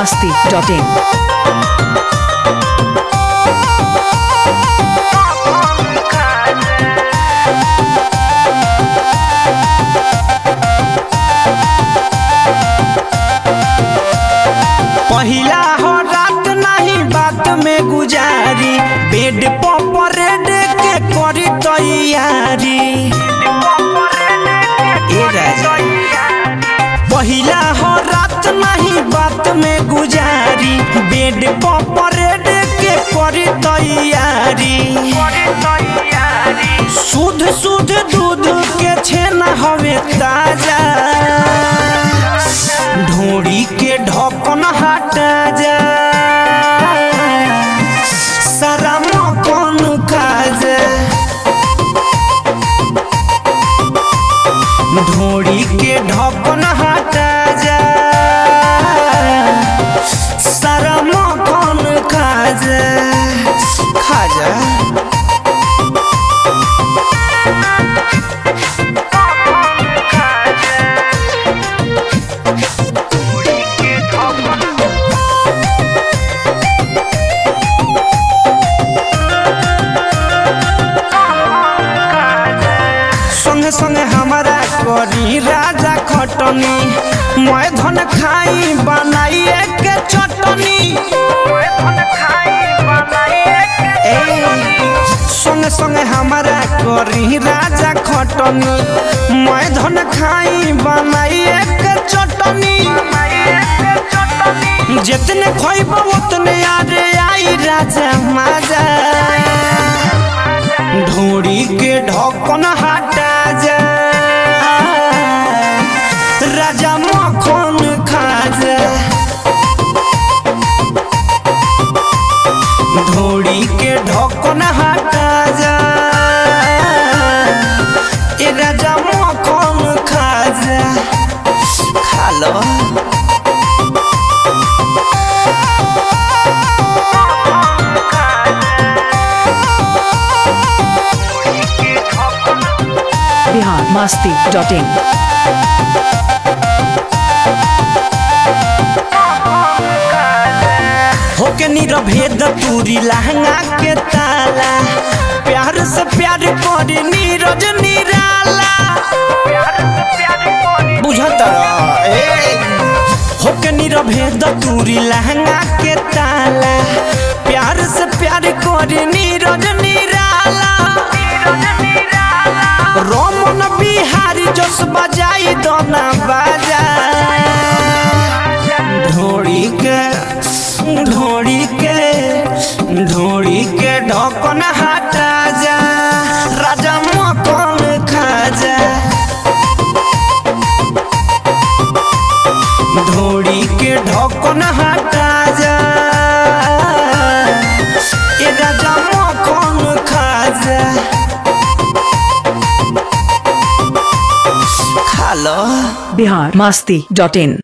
masti.in. पहिला हो रात नहीं बात में गुजारी बेड पर परेड के करी तैयारी ए राजा पहिला हो रात नहीं बात में गुजारी बेड पर परेड के करी तैयारी शुद्ध शुद्ध दूध के छेना हवे ताजा ढोड़ी के ढक्कन हटा जा सारा मकन खा जा ढोड़ी के ढक्कन हटा जा सारा मकन खा जा खा जा संगे संगे हमारा करी राजा खटनी मैं धन खाई बनाइए के चटनी ए, संगे संगे हमारा करी राजा खटनी मैं धन खाई बनाइए के चटनी जितने खोइब उतने आरे आई राजा माजा ढोड़ी के ढक्कन हटा जा राजा मखन खा जा ढोड़ी के ढक्कन हटा जा ए राजा मखन खा जा खा लो Bihar masti.in. होके निरभेद पूरी लहंगा के ताला प्यार से प्यार करी नीरज निराला बुझत ए होके निरभेद पूरी लहंगा के ताला प्यार से प्यार करी नीरज निराला रमन बिहारी जस बजाई दोना बाजा ढोड़ी के ढोड़ी के ढोड़ी के ढक्कन हटा जा राजा मकन खा जा ढोड़ी के ढक्कन हटा जा ए राजा मकन खा जा खा लो Bihar masti.in.